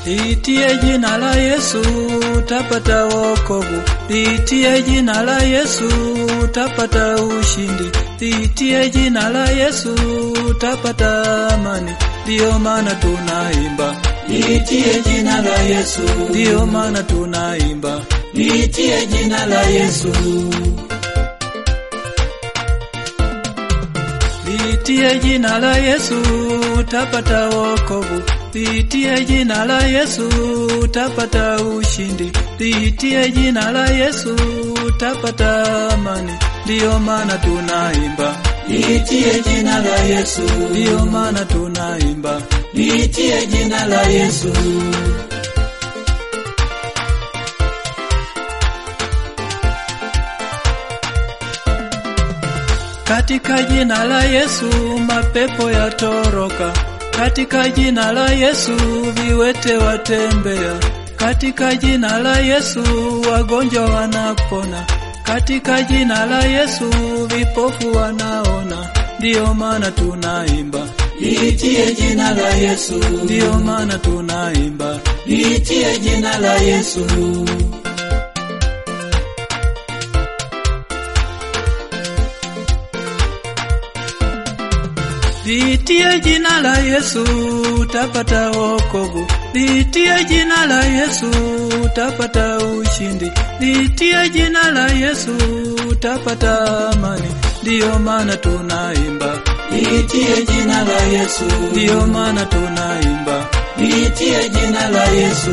Liitie jina la Yesu utapata wokovu. Liitie jina la Yesu utapata ushindi. Liitie jina la Yesu utapata amani. Ndiyo maana tunaimba. Liitie jina la Yesu, Ndiyo maana tunaimba. liitie jina la Yesu, Liitie jina la Yesu utapata wokovu. Liitie jina la Yesu utapata ushindi. Liitie jina la Yesu utapata amani. Ndiyo maana tunaimba. liitie jina la Yesu, Ndiyo maana tunaimba. liitie jina la Yesu, Katika jina la Yesu mapepo yatoroka. Katika jina la Yesu viwete watembea. Katika jina la Yesu wagonjwa wanapona. Katika jina la Yesu vipofu wanaona. Ndiyo maana tunaimba. liitie jina la Yesu, Ndiyo maana tunaimba. liitie jina la Yesu, Liitie jina la Yesu utapata wokovu. Liitie jina la Yesu utapata ushindi. Liitie jina la Yesu utapata amani. Ndiyo maana tunaimba. liitie jina la Yesu, Ndiyo maana tunaimba. liitie jina la Yesu,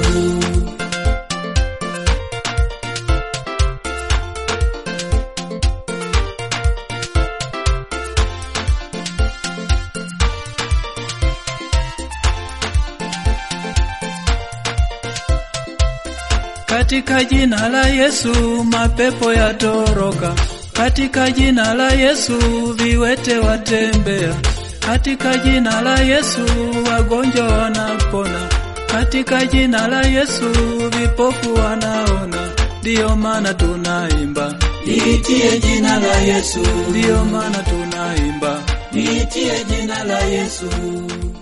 Katika jina la Yesu mapepo yatoroka. Katika jina la Yesu viwete watembea. Katika jina la Yesu wagonjwa wanapona. Katika jina la Yesu vipofu wanaona. Ndiyo maana tunaimba. liitie jina la Yesu, Ndiyo maana tunaimba. liitie jina la Yesu,